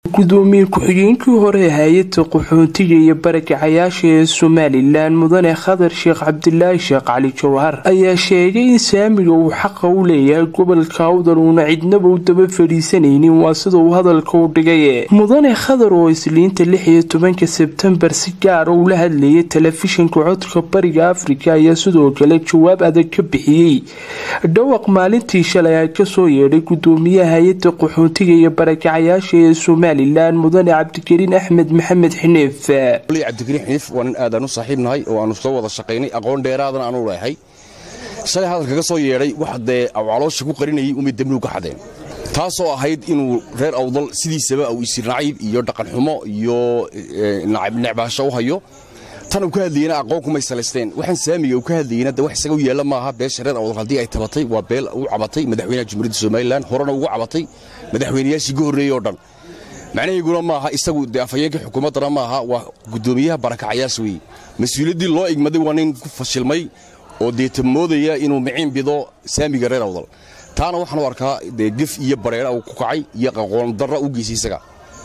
gudoomiye ku-xigeenkii hore ee hay-adda qaxootiga iyo barakacayaasha ee somalilan mudane khadar sheekh cabdilaahi sheekh cali jawhar ayaa sheegay in saamiga uu xaqa u leeyahay gobolka awdal uuna cidnaba u daba fadhiisanaynin waa sida uu hadalka u dhigay mudane khadar oo isliinta lix iyo tobanka sebtembar si gaara ula hadlayay telefishinka codka bariga afrika ayaa sidoo kale jawaab adag ka bixiyey dhawaq maalintii shalay ay kasoo yeedhay gudoomiyaha hay-adda qaxootiga iyo barakacayaasha ee somalilan mudane cabdikariin axmed maxamed xiniif cabdikariin xiniif waa nin aadaan u saaxiibnahay oo aanu soo wada shaqaynay aqoon dheeraadana aanu leehay shalay hadalka ka soo yeedhay wax dee caloosha ku qarinayay umay dembigu ka xadeen taasoo ahayd inuu reer awdal sidiisaba uu isir nacayb iyo dhaqanxumo iyo necbaasho u hayo tan uu ka hadlayena aqoon kumay salaysteen waxaan saamiga uu ka hadlayena de wax isaga u yeella maaha beesha reer awdal haddii ay tabatay waa beel u cabatay madaxweynaha jumhuuriyadda somalilan horena ugu cabatay madaxweynayaashii ka horreeyey oo dhan macnahayguna maaha isagu dee afhayeenkii xukuumaddana maaha waa guddoomiyaha barakacayaas weeye mas-uuliyaddii loo igmaday waa nin ku fashilmay oo deeta moodaya inuu miciin bido saamiga reer awdal taana waxaan u arkaa dee gef iyo bareera uu ku kacay iyo aqoon darra u geysay isaga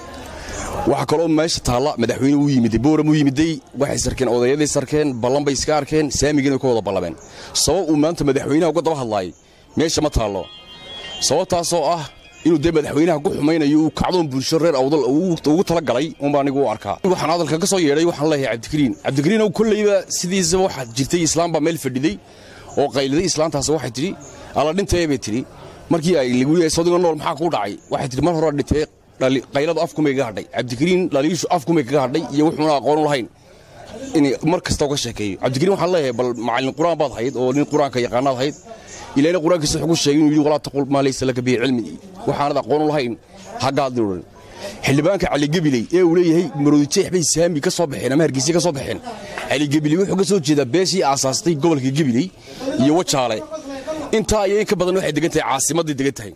waxaa kaloo meesha taalla madaxweyne uu yimiday booram u yimiday waxay sarkeen odayaday sarkeen ballan bay iska arkeen saamigiina ka wada ballameen sabab uu maanta madaxweynaha uga daba hadlaayay meesha ma taallo sababtaasoo ah inuu dee madaxweynaha ku xumaynayo uu kacdoon bulsho reer awdal ugu tala galay unbaa anigu u arkaa waxaan hadalka ka soo yeedhay waxaan leeyahay cabdikariin cabdikariin ow kolleyba sidiisaba waxaad jirtay islaam baa meel fadhiday oo qayliday islaantaas waxay tidhi alla dhintee bay tidhi markii ay lagu leeyahay sodiga nool maxaa kuu dhacay waxay tidhi mar hore dhintee qayladu afkumay kaga hadhay cabdikariin dhaliishu afkumay kaga hadhay iyo wuxuuna aqoon u lahayn in mar kasta uga sheekeeyo cabdikariin waxaan leeyahay bal macallin qur-aan baad hayd oo nin qur-aanka yaqaanaad hayd ilaahna qur-aankiisa wuxuu ku sheegay inuu yidhi walaa taqul maa laysa laka bihi cilmi waxaanad aqoon u lahayn haggaadni odhan xildhibaanka caligebiley ee uu leeyahay maroodijeex bay saami ka soo baxeen ama hargeysa ka soo baxeen caligebiley wuxuu ka soo jeedaa beeshii aasaastay gobolka gebiley iyo wajaale intaa iyo in ka badan waxay degan tahay caasimadday degan tahay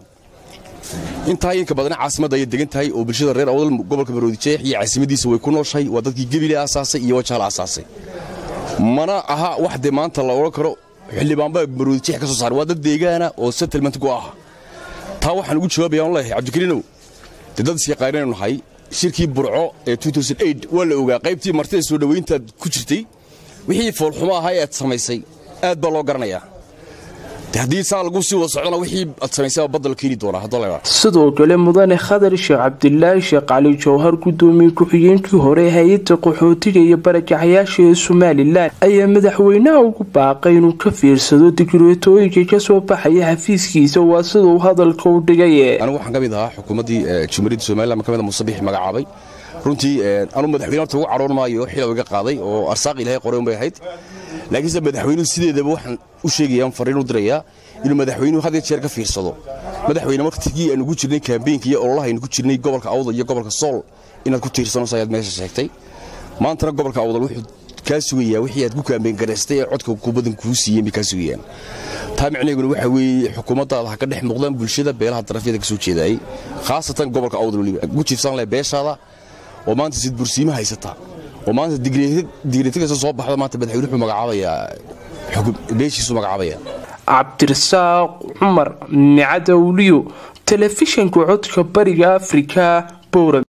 intaa inka badan caasimadda ayay degan tahay oo bulshada reer awdal gobolka maroodijeex iyo caasimadiisa way ku nooshahay waa dadkii gebile aasaasay iyo wajaale aasaasay mana aha wax dee maanta la odhan karo xildhibaanba maroodijeex ka soo saaray waa dad deegaana oo settlement ku ah taa waxaan ugu jawaabaya aan leeyahay cabdikariinow dee dad isyaqaanaynu nahay shirkii burco ee waa la ogaa qaybtii martida soo dhowayntaad ku jirtay wixii foolxumo ahaa ee aad samaysay aad baa loo garanayaa haddii saa lagu sii wada socdana wixii aad samaysay badda la keeni doonaa haddoo sidoo kale mudane khadar sheekh cabdilaahi sheekh cali jawhar gudoomiye ku-xigeenkii hore hay-adda qaxootiga iyo barakacayaasha ee somalilan ayaa madaxweynaha ugu baaqay inuu ka fiirsado digreetooyinka kasoo baxaya xafiiskiisa waa sida uu hadalka u dhigay anigu waxaan ka mid ahaa xukuumaddii jumhuuriyadda somalilan ka mid musabix magacaabay runtii anuu madaxweyne horta ugu cadhoon maayo xila iga qaaday oo arsaaq ilaahay qoray un bay ahayd laakiinse madaxweynuhu sideedaba waxaan u sheegayaan fariin u dirayaa inuu madaxweynuhu had iyo jeer ka fiirsado madaxweyne martigii aanu ku jirnay kaambeynka iyo ololaha aynu ku jirnay gobolka awdal iyo gobolka sool inaad ku tiirsanayso ayaad meesha sheegtay maantana gobolka awdal wuxuu kaa sugayaa wixii aad ku kaambeyn garaystay ee codka kubadan kuu siiyeen bay kaa sugayaan taa micnaheeguna waxaa weeye xukuumaddaada ha ka dhex muuqdaan bulshada beelaha darafyada ka soo jeedaayay khaasatan gobolka awdal weliba ku jiifsan leh beeshaada oo maanta sid bursiima haysata oo maanta digreetikasa soo baxda maanta madaxweyne wuxuu magacaabayaa beeshiisu magacaabaya cabdirasaaq cumar micadawliyo telefishanka codka bariga afrika bowra